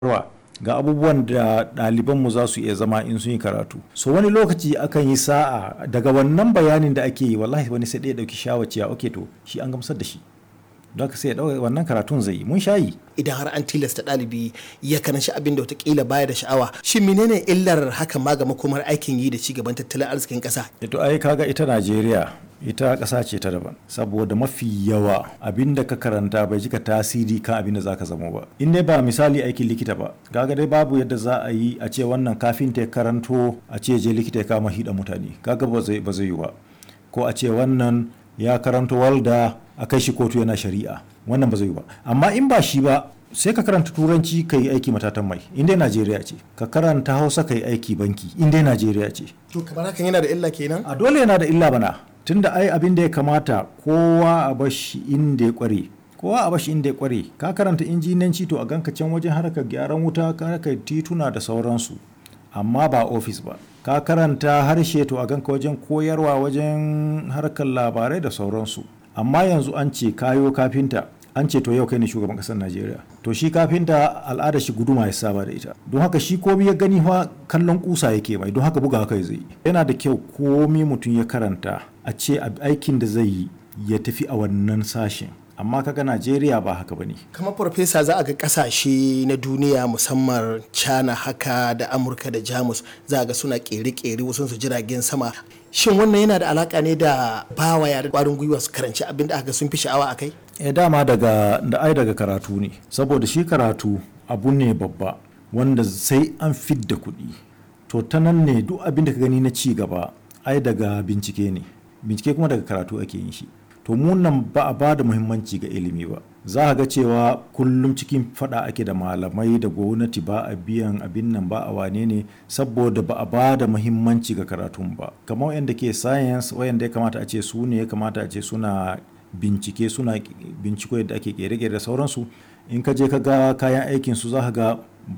ga abubuwan da ɗalibanmu za su iya zama in sun yi karatu so wani lokaci akan yi sa'a daga wannan bayanin da ake yi wallahi wani sai ɗaya ɗauki shawaciya ok to shi an gamsar da shi don haka sai ya ɗauka wannan karatun zai yi mun sha yi idan har an tilasta ɗalibi ya karanci abin da watakila baya da sha'awa shin menene illar hakan ma ga makomar aikin yi da ci gaban tattalin arzikin ƙasa to ai kaga ita najeriya ita ƙasa ce ta daban saboda mafi yawa abin da ka karanta bai jika tasiri kan abin da zaka zama ba in dai ba misali aikin likita ba kaga dai babu yadda za a yi a ce wannan kafinta ya karanto a ce je likita ya kama hida mutane kaga ba zai ba zai yi ba ko a ce wannan ya karanto walda a kai shi kotu yana shari'a wannan ba zai yi ba amma in ba shi ba sai ka karanta turanci ka yi aiki matatan mai in dai najeriya ce ka karanta hausa ka yi aiki banki in dai najeriya ce to kamar hakan yana da illa kenan a dole yana da illa bana tunda ai abin da ya kamata kowa a bashi inda ya kware kowa a bashi inda ya kware ka karanta injinanci to a ganka can wajen harkar gyaran wuta ka harkar tituna da sauransu amma ba ofis ba ka karanta harshe to a ganka wajen koyarwa wajen harkar labarai da sauransu amma yanzu an ce kayo kafinta an ce to yau kai ne shugaban kasar najeriya to shi kafinta al'ada shi guduma ya saba da ita don haka shi komi ya gani fa kallon kusa yake mai don haka buga kai zai yana da kyau komi mutum ya karanta a ce aikin da zai yi ya tafi a wannan sashen amma kaga najeriya ba haka bane kamar farfesa za a ga kasashe na duniya musamman china haka da amurka da jamus za a ga suna kere-kere wasu su jiragen sama shin wannan yana da alaka ne da bawa yare kwarin gwiwa su karanci abin da aka sun fi sha'awa a kai e dama daga da ai daga karatu ne saboda shi karatu abu ne babba wanda sai an fidda kuɗi to ta nan ne duk abin da ka gani na ci gaba ai daga bincike ne bincike kuma daga karatu ake yin shi to mu nan ba a ba da muhimmanci ga ilimi ba za a ga cewa kullum cikin fada ake da malamai da gwamnati ba a biyan abin nan ba a wane ne saboda ba a ba da muhimmanci ga karatun ba kamar wayanda ke science wayanda ya kamata a ce su ne ya kamata a ce suna bincike suna binciko yadda ake kere-kere da sauransu in ka je ka ga kayan aikin su za ka ga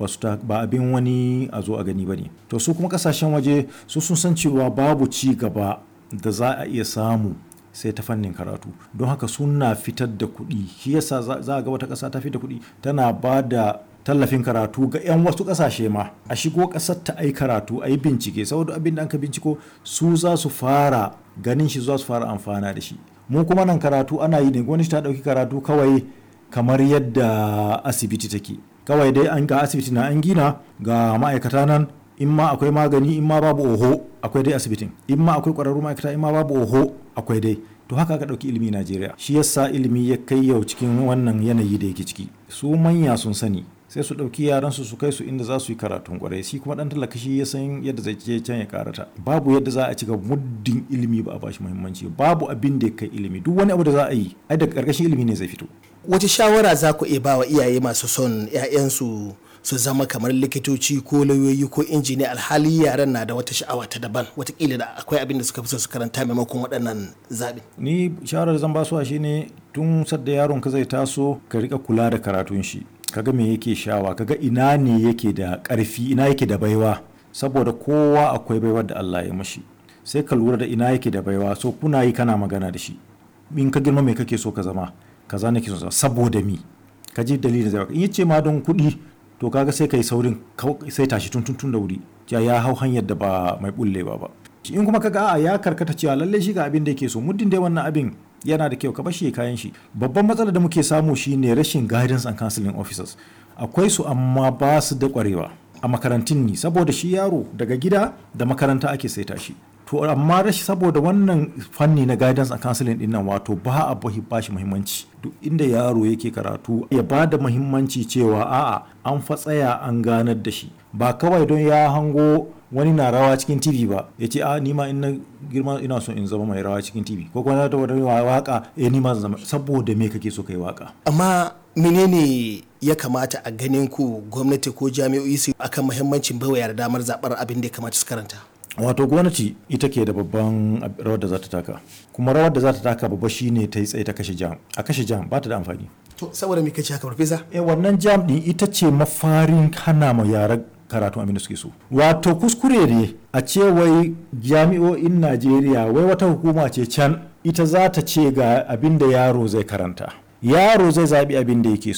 ba abin wani a zo a gani ba ne to su kuma kasashen waje su sun san cewa babu ci gaba da za a iya samu sai ta fannin karatu don haka suna fitar da kuɗi shi yasa za a ga wata ƙasa ta fitar da kuɗi tana ba da tallafin karatu ga 'yan wasu ƙasashe ma a shigo ƙasar ta ai karatu a yi bincike saboda abin da an ka binciko su za su fara ganin shi za su fara amfana da shi mu kuma nan karatu ana yi ne gwamnati ta ɗauki karatu kawai kamar yadda asibiti take kawai dai an ga asibiti na an gina ga ma'aikata nan in ma akwai magani in ma babu oho akwai dai asibitin in ma akwai ƙwararru ma'aikata in ma babu oho akwai dai to haka ka ɗauki ilimi najeriya shi yasa ilimi ya kai yau cikin wannan yanayi da yake ciki su manya sun sani sai su ɗauki yaransu su kai su inda za su yi karatun kwarai shi kuma ɗan talaka shi ya san yadda zai je can ya karata babu yadda za a cika muddin ilimi ba a bashi muhimmanci babu abin da ya kai ilimi duk wani abu da za a yi ai daga ƙarƙashin ilimi ne zai fito wace shawara za ku iya ba wa iyaye masu son 'ya'yansu su zama kamar likitoci ko lauyoyi ko injiniya alhali yaran na da wata sha'awa ta daban watakila da akwai abin da suka fi so su karanta maimakon waɗannan zaɓi. ni shawarar zan basuwa shine tun sadda yaron ka zai taso ka rika kula da karatun shi kaga me yake shawa kaga ina ne yake da ƙarfi ina yake da baiwa saboda kowa akwai baiwar da Allah ya mashi sai ka lura da ina yake da baiwa so kuna yi kana magana da shi in ka girma me kake so ka zama kaza nake so saboda mi ka ji dalilin zai in yace ma don kuɗi to kaga sai kai saurin sai tashi tun tun da wuri ya ya hau hanyar da ba mai bullewa ba in kuma kaga a ya karkata cewa lalle shi ga abin da yake so muddin dai wannan abin yana da kyau ka bashi kayan shi babban matsalar da muke samu shine rashin guidance and counseling officers akwai su amma ba su da kwarewa a makarantun ni saboda shi yaro daga gida da makaranta ake saita shi to amma rashi saboda wannan fanni na guidance and counseling din nan wato ba a ba shi muhimmanci duk inda yaro yake karatu ya ba da muhimmanci cewa a'a an fa tsaya an ganar da shi ba kawai don ya hango wani na rawa cikin tv ba ya ce a nima in na girma ina so in zama mai rawa cikin tv ko kuma da wani waka eh nima zama saboda me kake so kai waka amma menene ya kamata a ganin ku gwamnati ko jami'o'i su akan muhimmancin baiwa yara damar zabar abin da ya kamata su karanta wato gwamnati ita ke da babban rawar da za ta taka kuma rawar da za ta taka babba shine ta yi tsaye ta kashe jam a kashe jam ba ta da amfani to saboda me kace haka farfesa eh wannan jam din ita ce mafarin hana ma yara karatu abin da suke so wato kuskure ne a ce wai jami'o'in najeriya wai wata hukuma ce can ita za ta ce ga abin da yaro zai karanta yaro zai zaɓi abin da yake so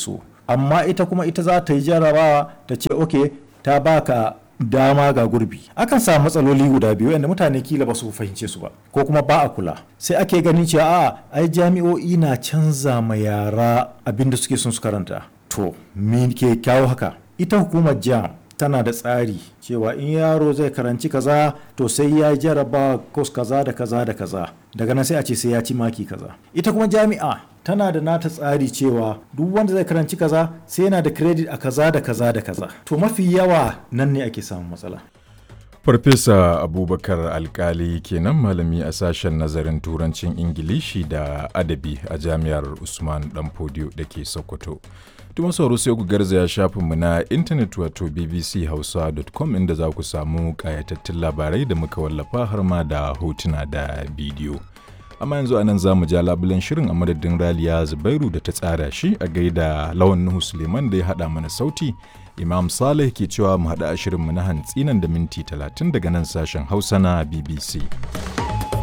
amma ita kuma ita za ta yi jarabawa ta ce ok ta baka dama ga gurbi akan samu matsaloli guda biyu yadda mutane kila ba su fahimce su ba ko kuma ba a kula sai ake ganin cewa a ai jami'o'i na canza ma yara abin da suke son su karanta to me ke kyawo haka ita hukumar jam tana da tsari cewa in yaro zai karanci kaza to sai ya jaraba kos kaza da kaza da kaza daga nan sai a ce sai ya ci maki kaza ita kuma jami'a tana da nata tsari cewa duk wanda zai karanci kaza sai yana da credit a kaza da kaza da kaza to mafi yawa nan ne ake samun matsala Farfesa Abubakar Alkali kenan malami a sashen nazarin turancin Ingilishi da adabi a jami'ar Usman Danfodiyo da ke Sokoto. Tuma sauro sai ku garzaya shafinmu na intanet wato bbchausa.com inda za ku samu ƙayatattun labarai da muka wallafa har ma da hotuna da bidiyo. Amma yanzu anan za mu ja labulen shirin a madadin Raliya Zubairu da ta tsara shi a gaida Lawan Nuhu Suleiman da ya haɗa mana sauti. Imam Saleh ke cewa mu haɗa a shirinmu na hantsi nan da minti 30 daga nan sashen Hausa na BBC.